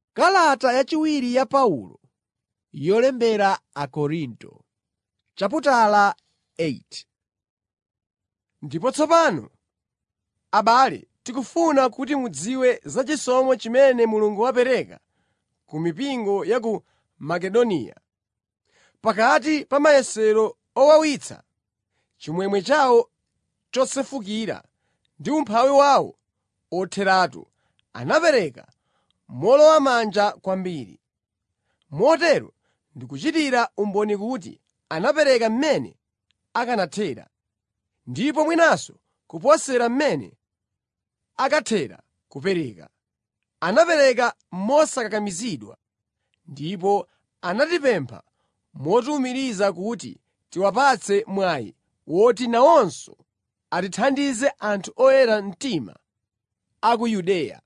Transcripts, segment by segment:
Kalata yachiwiri ya Paulo yolembera Akorinto chaputala 8 Ndipo tsopano, abale, tikufuna kuti mudziwe za chisomo chimene Mulungu wapereka ku mipingo ya ku Makedoniya. Pakati pa mayesero owawitsa, chimwemwe chawo chosefukira ndi umphawi wawo otheratu, anapereka mowolowamanja kwambiri. Motero ndikuchitira umboni kuti anapereka mmene akanathera, ndipo mwinanso kuposera mmene akathera kupereka. Anapereka mosakakamizidwa, ndipo anatipempha motiwumiriza kuti tiwapatse mwayi woti nawonso atithandize anthu oyera mtima a ku Yudeya.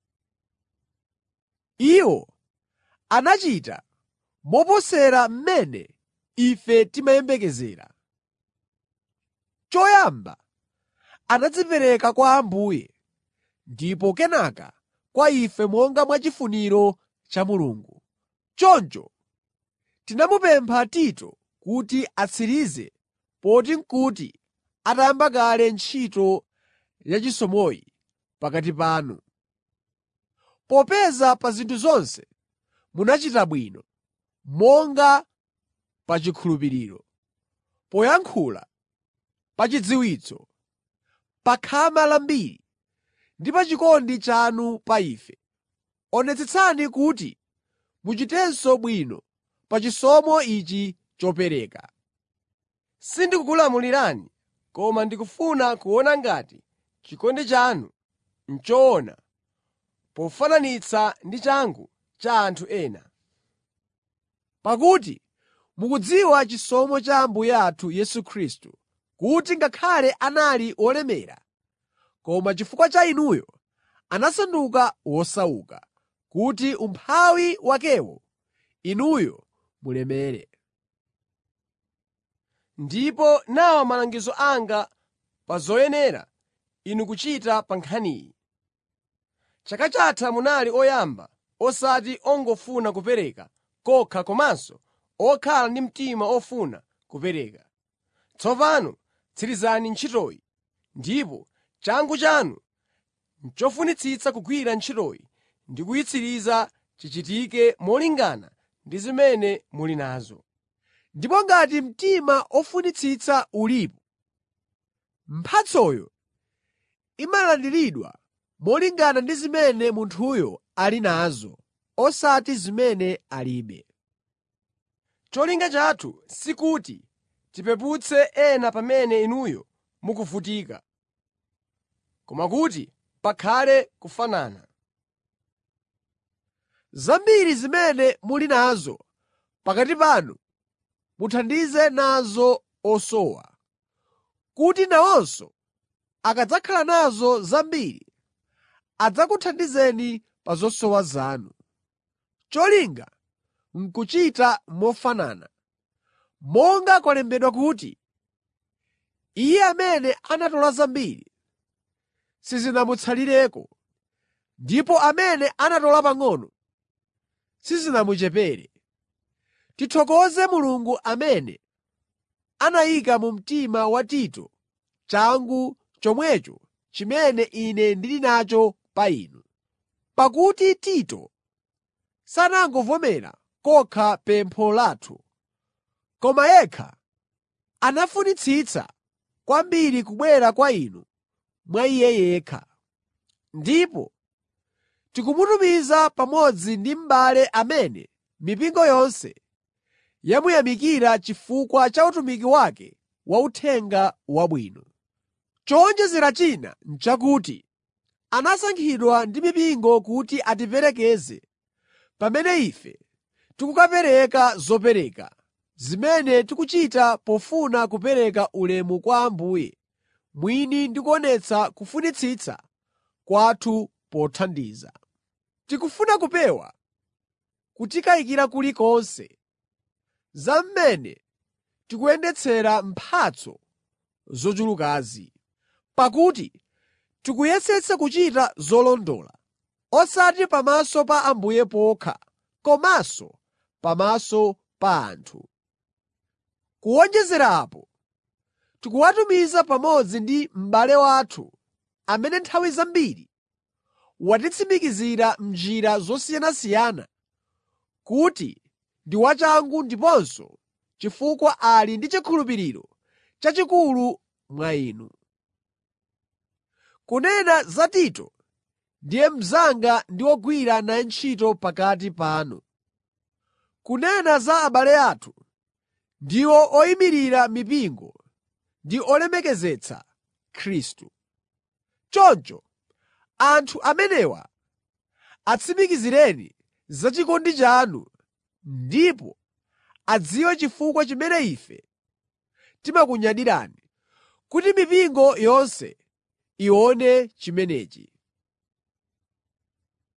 Iwo anachita moposera mmene ife timayembekezera. Choyamba anadzipereka kwa Ambuye ndipo kenaka kwa ife monga mwa chifuniro cha Mulungu. Choncho tinamupempha Tito kuti atsirize poti n'kuti atayamba kale ntchito yachisomoyi pakati panu. Popeza pa zinthu zonse munachita bwino, monga pa chikhulupiriro, poyankhula, pa chidziwitso, pa khama lambiri ndi pa chikondi chanu pa ife. Onetsetsani kuti muchitenso bwino pa chisomo ichi chopereka. Sindikukulamulirani, koma ndikufuna kuona ngati chikondi chanu n'choona pofananitsa ndi changu cha anthu ena. Pakuti mukudziwa chisomo cha Ambuye athu Yesu Khristu, kuti ngakhale anali wolemera, koma chifukwa cha inuyo anasanduka wosauka, kuti umphawi wakewo inuyo mulemere. Ndipo nawa malangizo anga pa zoyenera inu kuchita pa nkhaniyi. Chaka chatha munali oyamba osati ongofuna kupereka kokha komanso okhala ndi mtima ofuna kupereka. Tsopano tsirizani ntchitoyi, ndipo changu chanu n'chofunitsitsa kugwira ntchitoyi ndi kuyitsiriza chichitike molingana ndi zimene muli nazo. Ndipo ngati mtima ofunitsitsa ulipo, mphatsoyo imalandiridwa molingana ndi zimene munthuyo ali nazo, osati zimene alibe. Cholinga chathu sikuti tipeputse ena pamene inuyo mukuvutika, koma kuti pakhale kufanana. Zambiri zimene muli nazo pakati panu muthandize nazo osowa, kuti nawonso akadzakhala nazo zambiri adzakuthandizeni pa zosowa zanu. Cholinga n'kuchita mofanana, monga kwalembedwa kuti, “Iye amene anatola zambiri sizinamutsalireko, ndipo amene anatola pang'ono sizinamuchepere.” Tithokoze Mulungu amene anayika mu mtima wa Tito changu chomwecho chimene ine ndili nacho pa inu. Pakuti Tito sanangovomera kokha pempho lathu, koma yekha anafunitsitsa kwambiri kubwera kwa inu mwa iye yekha. Ndipo tikumutumiza pamodzi ndi m'bale amene mipingo yonse yamuyamikira chifukwa cha utumiki wake wa Uthenga Wabwino. Chowonjezera china n'chakuti anasankhidwa ndi mipingo kuti atiperekeze pamene ife tikukapereka zopereka, zimene tikuchita pofuna kupereka ulemu kwa Ambuye mwini ndi kuonetsa kufunitsitsa kwathu pothandiza. Tikufuna kupewa kutikayikira kulikonse za mmene tikuyendetsera mphatso zochulukazi. Pakuti tikuyesetsa kuchita zolondola, osati pamaso pa Ambuye pokha, komanso pamaso pa anthu. Kuwonjezera apo, tikuwatumiza pamodzi ndi m'bale wathu amene nthawi zambiri watitsimikizira m'njira zosiyanasiyana kuti ndi wachangu ndiponso chifukwa ali ndi chikhulupiriro chachikulu mwa inu. Kunena za Tito, ndiye mnzanga ndi wogwira naye ntchito pakati panu. Kunena za abale athu, ndiwo oyimirira mipingo ndi olemekezetsa Khristu. Choncho anthu amenewa atsimikizireni za chikondi chanu ndipo adziwe chifukwa chimene ife timakunyadirani, kuti mipingo yonse ione chimenechi.